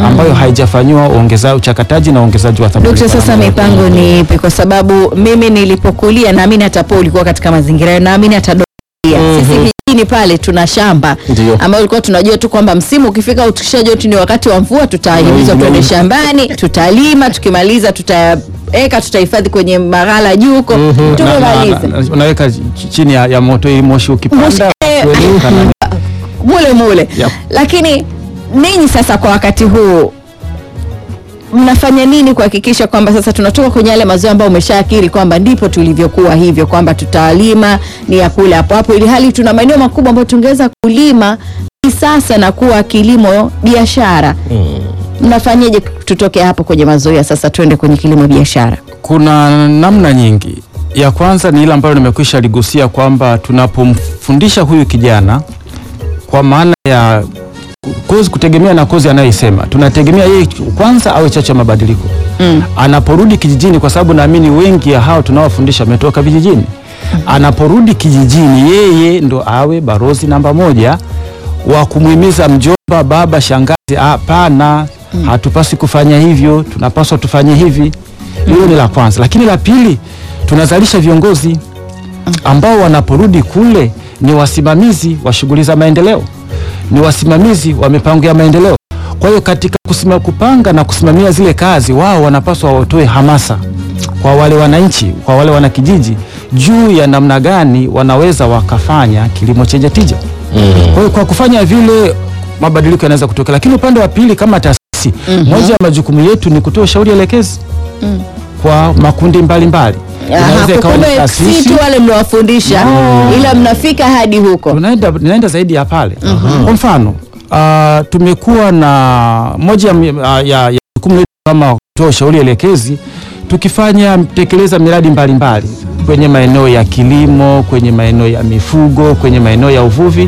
ambayo haijafanyiwa ongeza uchakataji na ongezaji wa thamani. Dokta, sasa mipango ni ipi? Kwa sababu mimi nilipokulia, naamini hata po ulikuwa katika mazingira hayo, naamini hata Doria. Sisi kijijini pale tuna shamba Ndio. ambayo ulikuwa tunajua tu kwamba msimu ukifika, ukishajua tu ni wakati wa mvua, tutahimizwa tuende shambani, tutalima, tukimaliza tutaeka, tutahifadhi kwenye maghala juu huko, Na- na- tumemaliza na- unaweka ch- chini ya, ya moto ili moshi ukipanda Moshi, eh, kuelimika na- mule mule Yep. lakini ninyi sasa kwa wakati huu mnafanya nini kuhakikisha kwamba sasa tunatoka kwenye yale mazoea ambayo umeshaakiri kwamba ndipo tulivyokuwa hivyo kwamba tutalima ni ya kule hapo hapo, ili hali tuna maeneo makubwa ambayo tungeweza kulima kisasa na kuwa kilimo biashara. Mnafanyaje tutoke hapo kwenye mazoea sasa tuende kwenye kilimo biashara? Kuna namna nyingi. Ya kwanza ni ile ambayo nimekwisha ligusia kwamba tunapomfundisha huyu kijana kwa maana ya kozi, kutegemea na kozi anayoisema, tunategemea yeye kwanza awe chachu ya mabadiliko Mm. anaporudi kijijini, kwa sababu naamini wengi ya hao tunaowafundisha wametoka vijijini. Anaporudi kijijini, yeye ndo awe barozi namba moja wa kumhimiza mjomba, baba, shangazi, hapana, hatupasi kufanya hivyo, tunapaswa tufanye hivi. Hilo ni la kwanza, lakini la pili, tunazalisha viongozi ambao wanaporudi kule ni wasimamizi wa shughuli za maendeleo, ni wasimamizi wa mipango ya maendeleo. Kwa hiyo katika kusima, kupanga na kusimamia zile kazi, wao wanapaswa watoe hamasa kwa wale wananchi, kwa wale wanakijiji juu ya namna gani wanaweza wakafanya kilimo chenye tija. Kwa hiyo kwa kufanya vile mabadiliko yanaweza kutokea, lakini upande wa pili kama taasisi, moja ya majukumu yetu ni kutoa ushauri elekezi kwa makundi mbalimbali Aha, Inaweza ikawa ni kumbe si taasisi tu wale mliowafundisha ila mnafika hadi huko. tunaenda, tunaenda zaidi ya pale. Kwa mfano uh, tumekuwa na moja ya, mi- ah, ya, ya jukumu letu kama kutoa ushauri elekezi tukifanya tekeleza miradi mbalimbali kwenye maeneo ya kilimo, kwenye maeneo ya mifugo, kwenye maeneo ya uvuvi.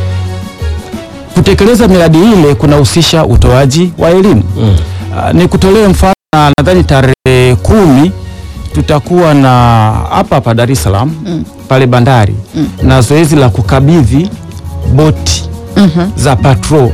Kutekeleza miradi ile kunahusisha utoaji wa elimu. Uh, ni kutolee mfano, na nadhani tarehe kumi tutakuwa na hapa hapa Dar es Salaam pale bandari na zoezi la kukabidhi boti za patrol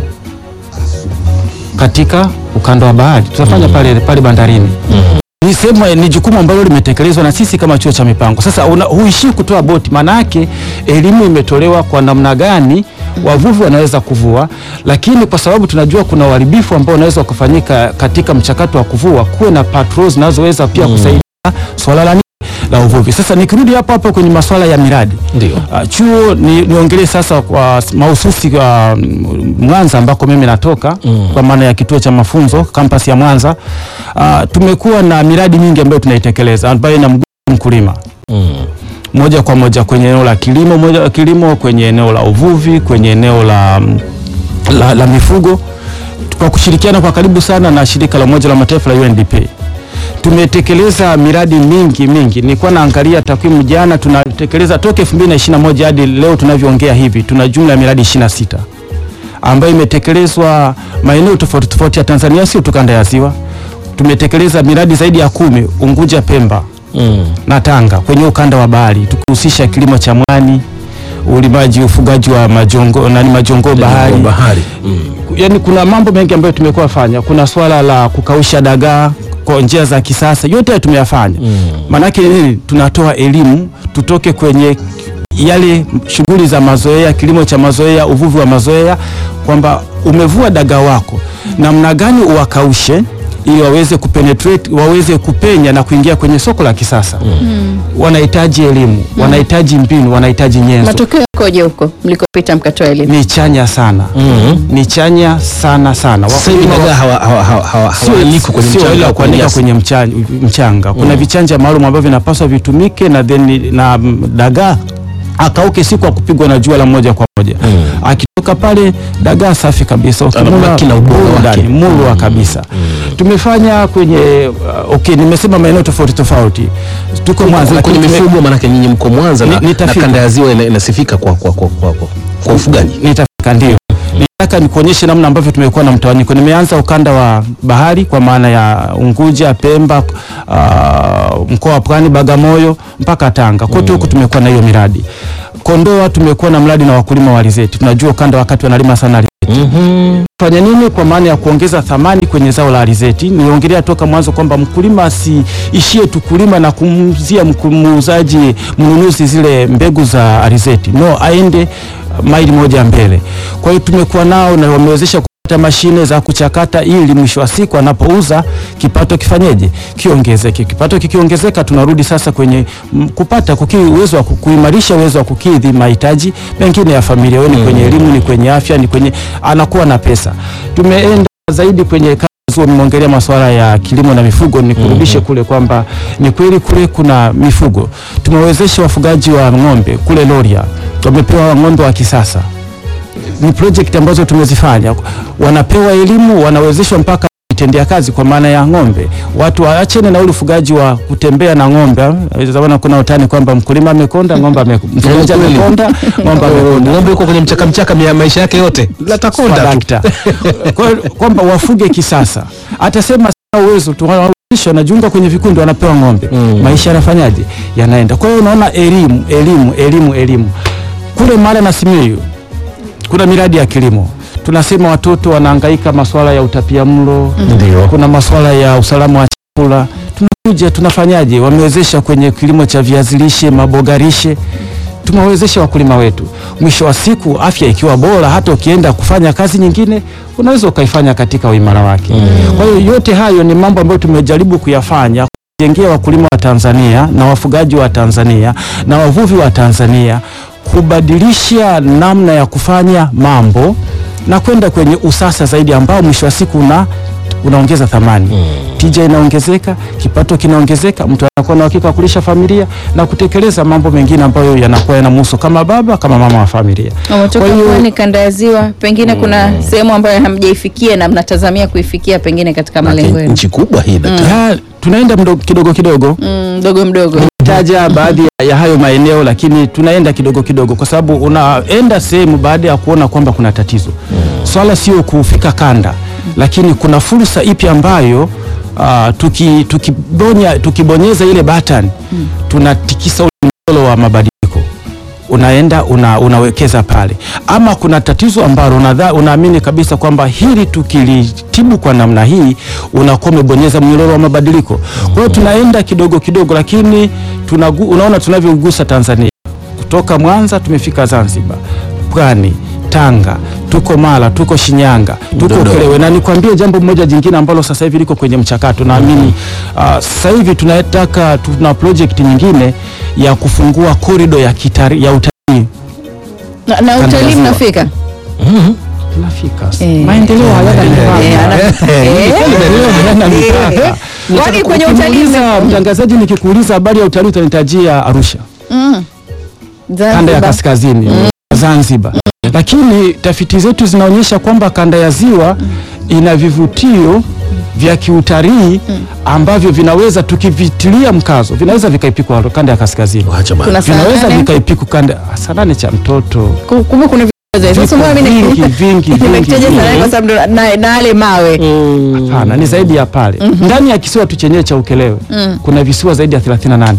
katika ukanda wa bahari tutafanya pale, pale bandarini. Ni sehemu ni jukumu ambalo limetekelezwa na sisi kama chuo cha mipango. Sasa una- huishii kutoa boti, maana yake elimu imetolewa kwa namna gani wavuvi wanaweza kuvua, lakini kwa sababu tunajua kuna uharibifu ambao unaweza kufanyika katika mchakato wa kuvua, kuwe na patrols zinazoweza pia kusaidia swala la nini? la uvuvi. Sasa nikirudi hapo hapo kwenye masuala ya miradi Ndio. Uh, chuo ni, niongelee sasa kwa mahususi kwa mm, Mwanza ambako mimi natoka kwa maana ya kituo cha mafunzo kampasi ya Mwanza. Uh, tumekuwa na miradi mingi ambayo tunaitekeleza ambayo inamgusa mkulima moja kwa moja kwenye eneo la kilimo, moja kilimo kwenye eneo la uvuvi, kwenye eneo la, mm, la, la mifugo kwa kushirikiana kwa karibu sana na shirika la Umoja la Mataifa la UNDP tumetekeleza miradi mingi mingi. Nilikuwa naangalia takwimu jana, tunatekeleza toka 2021 hadi leo tunavyoongea hivi, tuna jumla ya miradi 26 ambayo imetekelezwa maeneo tofauti tofauti ya Tanzania, sio tu kanda ya Ziwa. Tumetekeleza miradi zaidi ya kumi Unguja, Pemba na Tanga kwenye ukanda wa bahari, tukihusisha kilimo cha mwani, ulimaji, ufugaji wa majongo nani majongo bahari bahari. Mm. yani kuna mambo mengi ambayo tumekuwa fanya. Kuna swala la kukausha dagaa kwa njia za kisasa, yote hayo tumeyafanya. Maanake nini? Tunatoa elimu tutoke kwenye yale shughuli za mazoea, kilimo cha mazoea, uvuvi wa mazoea, kwamba umevua dagaa wako, namna gani uwakaushe ili waweze kupenetrate, waweze kupenya na kuingia kwenye soko la kisasa. Wanahitaji elimu, wanahitaji mbinu, wanahitaji nyenzo Matokeo yakoje huko mlikopita mkatoa elimu? ni chanya sana ni chanya sana sana. Sasa hivi Wakulima dagaa hawa hawa hawa hawa sio hawaanikwi kwenye sio mchanga ile ya wa kuanika nyasi. kwenye mchanga, mchanga. Kuna vichanja maalum ambavyo vinapaswa vitumike na then na mm, dagaa akauke siku ya kupigwa na jua la moja kwa moja. Akitoka pale dagaa safi kabisa, ukimla Anabaki na ubora murwa wake. ndani, murwa kabisa. Tumefanya kwenye uh, okay, nimesema maeneo tofauti tofauti, tuko Mwanza kwenye lakini tume- mifugo, maanake nyinyi mko Mwanza na, Ni- na nitafika. kanda ya ziwa ina- inasifika kwa, kwa, kwa, kwa, kwa, kwa ufugaji. nitafika ndio. Nataka nikuonyeshe namna ambavyo tumekuwa na mtawanyiko. Nimeanza ukanda wa bahari kwa maana ya Unguja, Pemba, uh, mkoa wa Pwani, Bagamoyo mpaka Tanga. Kote huku tumekuwa na hiyo miradi. Kondoa tumekuwa na mradi na wakulima wa alizeti. Tunajua ukanda wakati wanalima sana alizeti. fanya nini kwa maana ya kuongeza thamani kwenye zao la alizeti. Niliongelea toka mwanzo kwamba mkulima asiishie tu kulima na kumzia mku- muuzaji mnunuzi zile mbegu za alizeti, no, aende maili moja mbele. Kwa hiyo tumekuwa nao na wamewezesha kupata mashine za kuchakata ili mwisho wa siku anapouza kipato kifanyeje, kiongezeke. Kipato kikiongezeka, tunarudi sasa kwenye mm, kupata kuki, uwezo wa ku- kuimarisha uwezo wa kukidhi mahitaji mengine ya familia, wewe ni kwenye elimu, ni kwenye afya, ni kwenye anakuwa na pesa. Tumeenda zaidi kwenye kazi, umeongelea masuala ya kilimo na mifugo, ni kurudishe kule kwamba ni kweli kule kuna mifugo. Tumewezesha wafugaji wa ng'ombe kule Loria, wamepewa ng'ombe wa kisasa ni project ambazo tumezifanya, wanapewa elimu, wanawezeshwa mpaka vitendea kazi kwa maana ya ng'ombe. Watu waachene na ule ufugaji wa kutembea na ng'ombe. Zamani kuna utani kwamba mkulima amekonda, ng'ombe ame- mfugaji kweli. amekonda, ng'ombe amekonda. Ng'ombe yuko kwenye mchaka mchaka mia maisha yake yote. Latakonda tu. Swadakta. Kwa hiyo kwamba wafuge kisasa. Atasema sina uwezo tu wanawezeshwa, wanajiunga kwenye vikundi, wanapewa ng'ombe. Mm. Maisha yanafanyaje? Yanaenda. Kwa hiyo unaona elimu, elimu, elimu, elimu. Kule Mara na Simiyu kuna miradi ya kilimo tunasema watoto wanahangaika masuala ya utapiamlo Ndio. kuna masuala ya usalama wa chakula tunakuja tunafanyaje wamewezesha kwenye kilimo cha viazi lishe maboga lishe tumewezesha wakulima wetu mwisho wa siku afya ikiwa bora hata ukienda kufanya kazi nyingine unaweza ukaifanya katika uimara wake kwa hiyo yote hayo ni mambo ambayo tumejaribu kuyafanya kujengea wakulima wa Tanzania na wafugaji wa Tanzania na wavuvi wa Tanzania kubadilisha namna ya kufanya mambo na kwenda kwenye usasa zaidi ambao mwisho wa siku una unaongeza thamani tija inaongezeka, kipato kinaongezeka, mtu anakuwa na uhakika wa kulisha familia na kutekeleza mambo mengine ambayo yanakuwa yanamhusu kama baba kama mama wa familia. Umetoka Kwa hiyo- pwani kanda ya ziwa, pengine kuna sehemu ambayo hamjaifikia na mnatazamia kuifikia pengine katika malengo yenu Nchi kubwa hii daktari. Ya, tunaenda mdogo, kidogo kidogo Mm, mdogo mdogo. taja baadhi ya- ya hayo maeneo, lakini tunaenda kidogo kidogo, kwa sababu unaenda sehemu baada ya kuona kwamba kuna tatizo. Swala sio kufika kanda, lakini kuna fursa ipi ambayo ah, tuki, tukibonya, tukibonyeza ile button tunatikisa ule mdolo wa mabadiliko unaenda una, unawekeza pale, ama kuna tatizo ambalo unadha- unaamini kabisa kwamba hili tukilitibu kwa namna hii unakuwa umebonyeza mnyororo wa mabadiliko. Kwa hiyo tunaenda kidogo kidogo, lakini tunagu, unaona tunavyogusa Tanzania kutoka Mwanza tumefika Zanzibar, Pwani, Tanga, tuko Mara, tuko Shinyanga, tuko Dodoma. Ukerewe, na nikwambie jambo moja jingine ambalo sasa hivi liko kwenye mchakato. Naamini ah, sasa hivi tunataka tuna project nyingine ya kufungua korido ya kitari, ya utalii. Na, na Kanda ya utalii ziwa. mnafika? Tunafika Eh. maendeleo hayana Eh, mipaka. ana- eh, Maendeleo hayana mipaka. eh. Kwani kwenye utalii Ukiniuliza, mtangazaji, nikikuuliza habari ya utalii utanitajia Arusha Mm. kanda ya Zanzibar. kaskazini Zanzibar, lakini tafiti zetu zinaonyesha kwamba kanda ya ziwa ina vivutio vya kiutalii ambavyo vinaweza tukivitilia mkazo vinaweza vikaipikwa kanda ya kaskazini, Wacha bana. Kuna saa vinaweza nane. vikaipikwa kanda saa nane cha mtoto Ku- Kumbe kuna vitu sasa Vipo mbona mimi vingi, vingi, vingi, nimekitaja sana vingi. kwa sababu ndo- na na yale mawe. Hapana, ni zaidi ya pale. Ndani ya kisiwa tu chenyewe cha Ukelewe kuna visiwa zaidi ya 38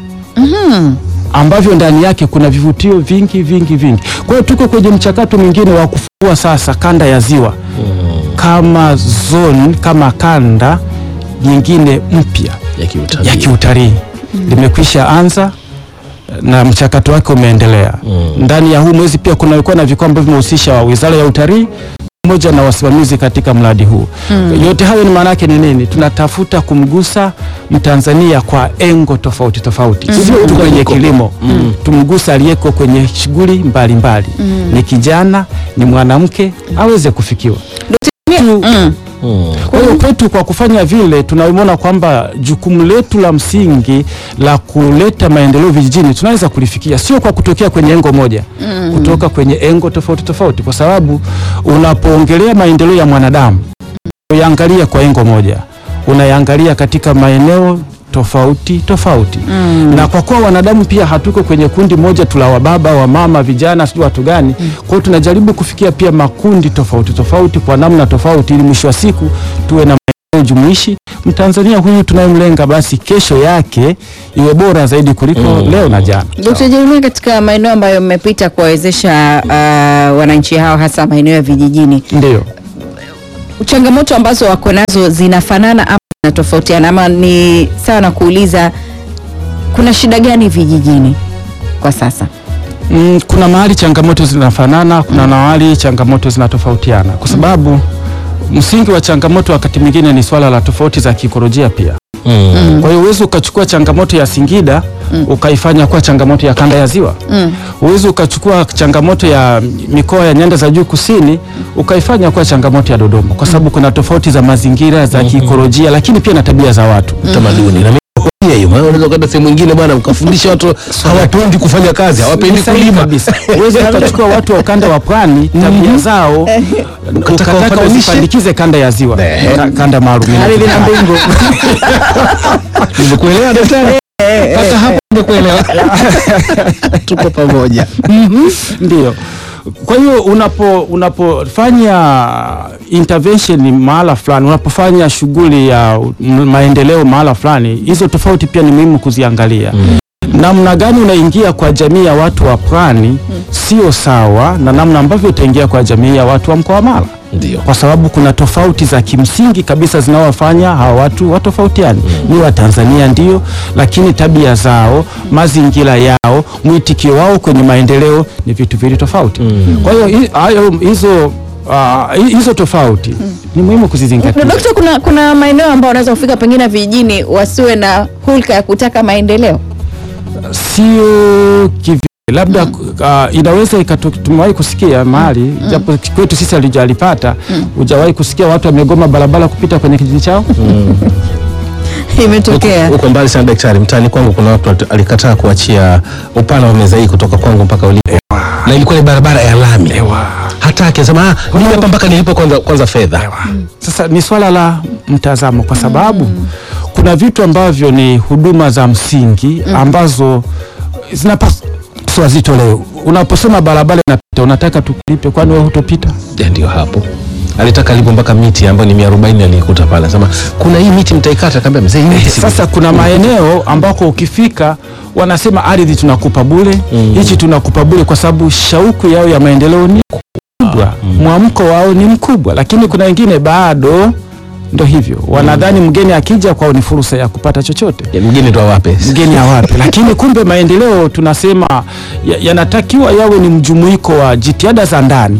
ambavyo ndani yake kuna vivutio vingi vingi vingi. Kwa hiyo tuko kwenye mchakato mwingine wa kufungua sasa kanda ya ziwa kama zone, kama kanda nyingine mpya Ya kiutalii. ya kiutalii limekwisha anza na mchakato wake umeendelea. Ndani ya huu mwezi pia kunakuwa na vikao ambavyo vimehusisha Wizara ya Utalii pamoja na wasimamizi katika mradi huu. Yote hayo ni maana yake ni nini? Tunatafuta kumgusa Mtanzania kwa engo tofauti tofauti, sio tu kwenye kilimo. Tumgusa aliyeko kwenye shughuli mbalimbali, ni kijana, ni mwanamke, aweze kufikiwa. Tu- Mm. kwa hiyo kwetu kwa kufanya vile tunaona kwamba jukumu letu la msingi la kuleta maendeleo vijijini tunaweza kulifikia, sio kwa kutokea kwenye engo moja, kutoka kwenye engo tofauti tofauti, kwa sababu unapoongelea maendeleo ya mwanadamu uyaangalia kwa engo moja, unayaangalia katika maeneo tofauti tofauti na kwa kuwa wanadamu pia hatuko kwenye kundi moja tu la wababa wa mama vijana sijui watu gani kwa hiyo tunajaribu kufikia pia makundi tofauti tofauti kwa namna tofauti ili mwisho wa siku tuwe na maendeleo jumuishi, Mtanzania huyu tunayemlenga, basi kesho yake iwe bora zaidi kuliko leo na jana. Dkt. Jeremia, katika maeneo ambayo mmepita kuwawezesha uh, wananchi hao hasa maeneo ya vijijini, Ndio. changamoto ambazo wako nazo zinafanana ama zinatofautiana, ama ni sawa na kuuliza kuna shida gani vijijini kwa sasa? Mm, kuna mahali changamoto zinafanana, kuna mahali changamoto zinatofautiana, kwa sababu msingi wa changamoto wakati mwingine ni swala la tofauti za kiikolojia pia. Mm. Kwa hiyo uwezi ukachukua changamoto ya Singida ukaifanya kuwa changamoto ya kanda ya Ziwa. Uwezi ukachukua changamoto ya mikoa ya nyanda za juu kusini ukaifanya kuwa changamoto ya Dodoma, kwa sababu kuna tofauti za mazingira za kiikolojia, lakini pia na tabia za watu. Utamaduni na mimi hiyo, maana unaweza kwenda sehemu nyingine bwana, mkafundisha watu hawapendi kufanya kazi, hawapendi Ni sahihi kulima kabisa. Uwezi ukachukua watu wa ukanda wa pwani tabia zao ukataka wafananishe. usipandikize kanda ya Ziwa, Ka- kanda maalum. Ardhi na mbingu. Nimekuelewa daktari, mpaka hapo nimekuelewa. Tuko pamoja. Ndio. Kwa hiyo unapo unapofanya intervention mahala fulani, unapofanya shughuli ya m- maendeleo mahala fulani, hizo tofauti pia ni muhimu kuziangalia. Namna gani unaingia kwa jamii ya watu wa pwani sio sawa na namna ambavyo utaingia kwa jamii ya watu wa mkoa wa Mara. Ndio. kwa sababu kuna tofauti za kimsingi kabisa zinawafanya hawa watu watofautiane. Ni Watanzania ndio, lakini tabia zao, mazingira yao, mwitikio wao kwenye maendeleo ni vitu vili tofauti. Kwa hiyo hi- hayo hizo ah, hi- hizo tofauti ni muhimu kuzizingatia. Dokta, kuna, kuna maeneo ambayo wanaweza kufika pengine vijijini wasiwe na hulka ya kutaka maendeleo. Sio kivi labda uh, inaweza ikato- tumewahi kusikia mahali japo kwetu sisi alijalipata hujawahi kusikia watu wamegoma barabara kupita kwenye kijiji chao Imetokea. Uko mbali sana daktari, mtaani kwangu kuna watu wali- alikataa kuachia upana wa meza hii kutoka kwangu mpaka ulipo, na ilikuwa ni barabara ya lami. Hata akisema ah, mimi hapa mpaka nilipo kwanza, kwanza fedha. Sasa ni swala la mtazamo, kwa sababu kuna vitu ambavyo ni huduma za msingi ambazo zinapaswa zitolewe. Unaposema barabara inapita, unataka tukulipe, kwani wewe hutopita? Ya, Ndio hapo alitaka alipo mpaka miti ambayo ni mia arobaini alikuta pale, sema kuna hii miti mtaikata, kaambia mzee, hii miti si- Sasa kuna maeneo ambako ukifika wanasema ardhi tunakupa bure, hichi tunakupa bure, kwa sababu shauku yao ya maendeleo ni kubwa, mwamko wao ni mkubwa, lakini kuna wengine bado ndo hivyo wanadhani mgeni akija kwao ni fursa ya kupata chochote ya mgeni ndo awape mgeni awape, lakini kumbe maendeleo tunasema ya- yanatakiwa yawe ni mjumuiko wa jitihada za ndani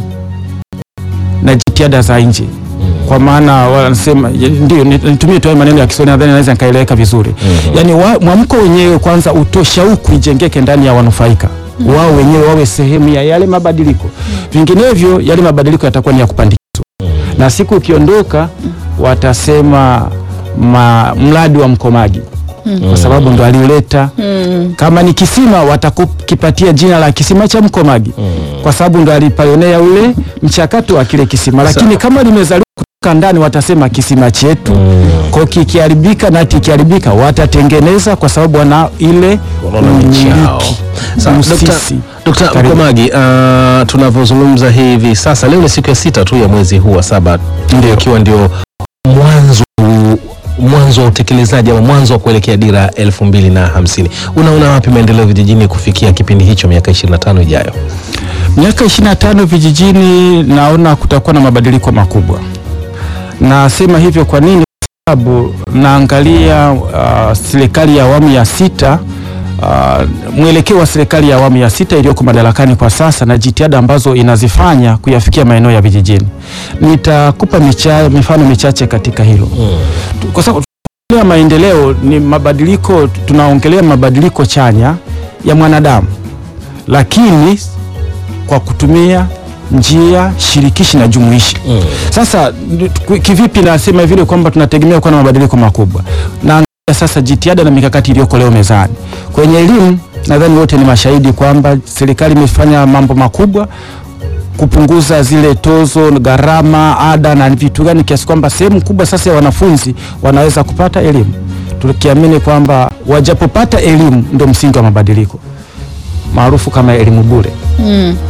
na jitihada za nje. Kwa maana wanasema ya- ndio ni- nitumie tu haya maneno ya Kiswahili, nadhani naweza nikaeleweka vizuri. Yaani wa- mwamko wenyewe kwanza utoe shauku ijengeke ndani ya wanufaika wao wenyewe wawe sehemu ya yale mabadiliko, vinginevyo yale mabadiliko yatakuwa ni ya kupandikizwa, na siku ukiondoka watasema ma, mradi wa Mkomagi kwa sababu ndo aliuleta. Kama ni kisima watakukipatia jina la kisima cha Mkomagi kwa sababu ndo alipayonea ule mchakato wa kile kisima, lakini kama limezaliwa kutoka ndani watasema kisima chetu. Kwa kikiharibika na kikiharibika watatengeneza kwa sababu wana ile Wanaona ni chao. umiliki. Sawa, Dr. Usisi. Dr. Karibu. Mkomagi, uh, tunavyozungumza hivi sasa, leo ni siku ya sita tu ya mwezi huu wa saba, Ndio. ikiwa ndio mwanzo mwanzo wa utekelezaji ama mwanzo wa kuelekea dira elfu mbili na hamsini. Unaona wapi maendeleo vijijini kufikia kipindi hicho miaka 25 ijayo? Miaka 25 vijijini, naona kutakuwa na mabadiliko makubwa. Nasema hivyo kwa nini? Kwa sababu naangalia uh, serikali ya awamu ya sita uh, mwelekeo wa serikali ya awamu ya sita iliyoko madarakani kwa sasa na jitihada ambazo inazifanya kuyafikia maeneo ya vijijini. Nitakupa micha, mifano michache katika hilo Tu- kwa sababu tunaongelea maendeleo ni mabadiliko, tunaongelea mabadiliko chanya ya mwanadamu, lakini kwa kutumia njia shirikishi na jumuishi. Sasa n- ku- kivipi nasema vile kwamba tunategemea kuwa na mabadiliko makubwa? Naangalia sasa jitihada na mikakati iliyoko leo mezani kwenye elimu. Nadhani wote ni mashahidi kwamba serikali imefanya mambo makubwa kupunguza zile tozo, gharama, ada na vitu gani, kiasi kwamba sehemu kubwa sasa ya wanafunzi wanaweza kupata elimu, tukiamini kwamba wajapopata elimu ndio msingi wa mabadiliko maarufu kama elimu bure.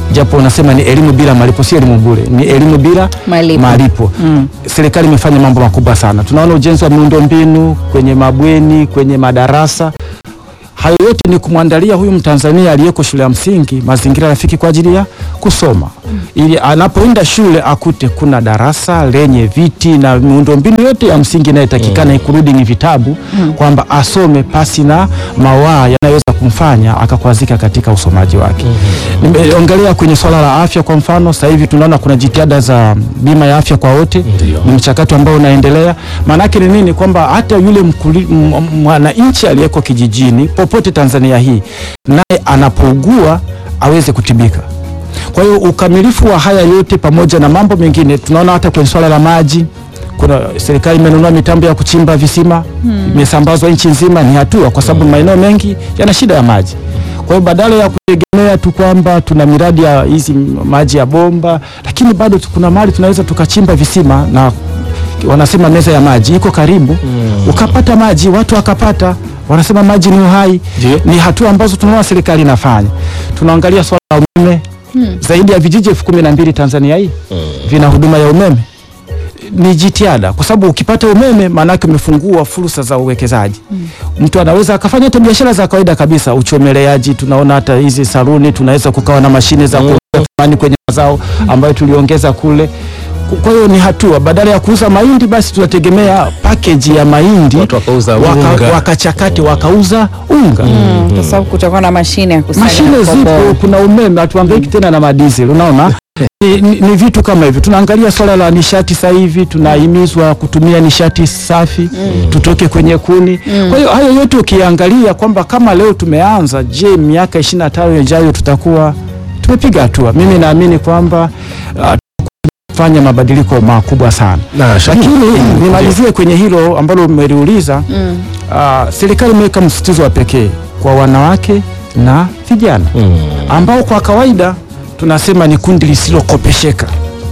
japo unasema ni elimu bila malipo, si elimu bure, ni elimu bila Malipo. malipo. Serikali imefanya mambo makubwa sana. Tunaona ujenzi wa miundombinu kwenye mabweni, kwenye madarasa hayo yote ni kumwandalia huyu Mtanzania aliyeko shule ya msingi mazingira rafiki kwa ajili ya kusoma, ili anapoenda shule akute kuna darasa lenye viti na miundombinu yote ya msingi inayotakikana, including vitabu, kwamba asome pasi na mawaa yanayoweza kumfanya akakwazika katika usomaji wake. Nimeongelea kwenye swala la afya kwa mfano, sasa hivi tunaona kuna jitihada za bima ya afya kwa wote, ni mchakato ambao unaendelea. Maanake ni nini? Kwamba hata yule mkuli- m- m- mwananchi aliyeko kijijini popote Tanzania hii, naye anapougua aweze kutibika. Kwa hiyo ukamilifu wa haya yote pamoja na mambo mengine, tunaona hata kwenye swala la maji kuna serikali imenunua mitambo ya kuchimba visima imesambazwa nchi nzima. Ni hatua, kwa sababu maeneo mengi yana shida ya maji. Kwa hiyo badala ya kutegemea tu kwamba tuna miradi ya hizi maji ya bomba, lakini bado tu- kuna mahali tunaweza tukachimba visima na wanasema meza ya maji iko karibu, ukapata maji, watu wakapata, wanasema maji ni uhai. Ndio. Ni hatua ambazo tunaona serikali inafanya. Tunaangalia swala la umeme, zaidi ya vijiji elfu kumi na mbili Tanzania hii vina huduma ya umeme ni jitihada kwa sababu ukipata umeme maanake umefungua fursa za uwekezaji. Mtu anaweza akafanya hata biashara za kawaida kabisa, uchomeleaji. Tunaona hata hizi saluni, tunaweza kukawa na mashine za kuongeza thamani kwenye mazao ambayo tuliongeza kule. Kwa hiyo ni hatua, badala ya kuuza mahindi basi tunategemea package ya mahindi Watu wakauza waka- unga. wakachakate wakauza unga. kwa sababu kutakuwa na mashine ya kusanya Mashine na kukomboa. zipo, kuna umeme, hatuhangaiki tena na madizeli. Unaona, ni, ni, ni vitu kama hivyo. Tunaangalia swala la nishati sasa hivi, tunahimizwa kutumia nishati safi, tutoke kwenye kuni. Kwa hiyo hayo yote ukiangalia kwamba kama leo tumeanza, je, miaka 25 ijayo tutakuwa tumepiga hatua? Mimi naamini kwamba uh, fanya mabadiliko makubwa sana Na, Shahidi. lakini nimalizie kwenye hilo ambalo umeliuliza. Uh, serikali imeweka msisitizo wa pekee kwa wanawake na vijana ambao kwa kawaida tunasema ni kundi lisilokopesheka,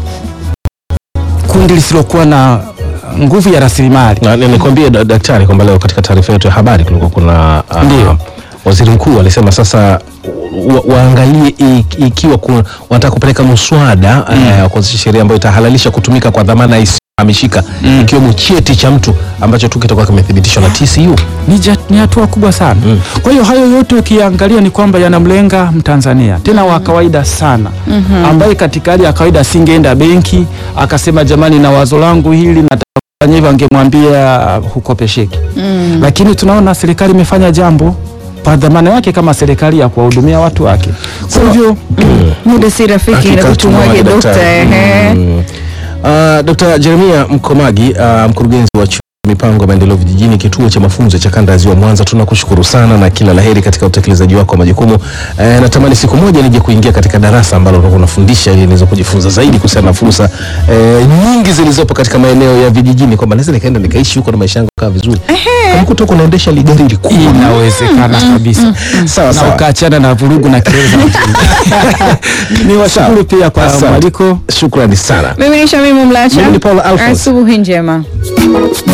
kundi lisilokuwa na nguvu ya rasilimali. Na ni- nikwambie da- daktari kwamba leo katika taarifa yetu ya habari kulikuwa kuna ah, Ndio. waziri mkuu alisema sasa wa, waangalie i- ikiwa ku- wanataka kupeleka muswada eh, wa kuanzisha sheria ambayo itahalalisha kutumika kwa dhamana isiyohamishika ikiwemo cheti cha mtu ambacho tu kitakuwa kimethibitishwa na TCU. ni, ja- ni hatua kubwa sana. Kwa hiyo hayo yote ukiangalia ni kwamba yanamlenga Mtanzania tena wa kawaida sana ambaye katika hali ya kawaida asingeenda benki akasema jamani, na wazo langu hili nataka kufanya hivyo, angemwambia hukopesheki. Lakini tunaona serikali imefanya jambo kwa dhamana yake kama serikali ya kuwahudumia watu wake. Kwa hivyo muda si rafiki Hakika na kutumwaje tumwaje dokta daktari. ehe. Mm. Uh, Dr. Jeremia Mkomagi uh, mkurugenzi wa chuo cha mipango ya maendeleo vijijini kituo cha mafunzo cha kanda ya Ziwa Mwanza, tunakushukuru sana na kila laheri katika utekelezaji wako wa majukumu. Eh, natamani siku moja nije kuingia katika darasa ambalo utakuwa unafundisha ili niweze kujifunza zaidi kuhusiana na fursa eh, nyingi zilizopo katika maeneo ya vijijini, kwamba naweza nikaenda nikaishi huko na maisha yangu kaa vizuri kama kutoka unaendesha ligari likubwa. inawezekana kabisa Sawa na sawa. ukaachana na vurugu na kelele za mjini. Ni washukuru pia kwa Asante. mwaliko. Shukrani sana. mimi ni Shamimu Mlacha Mimi ni Paul Alphonse. asubuhi njema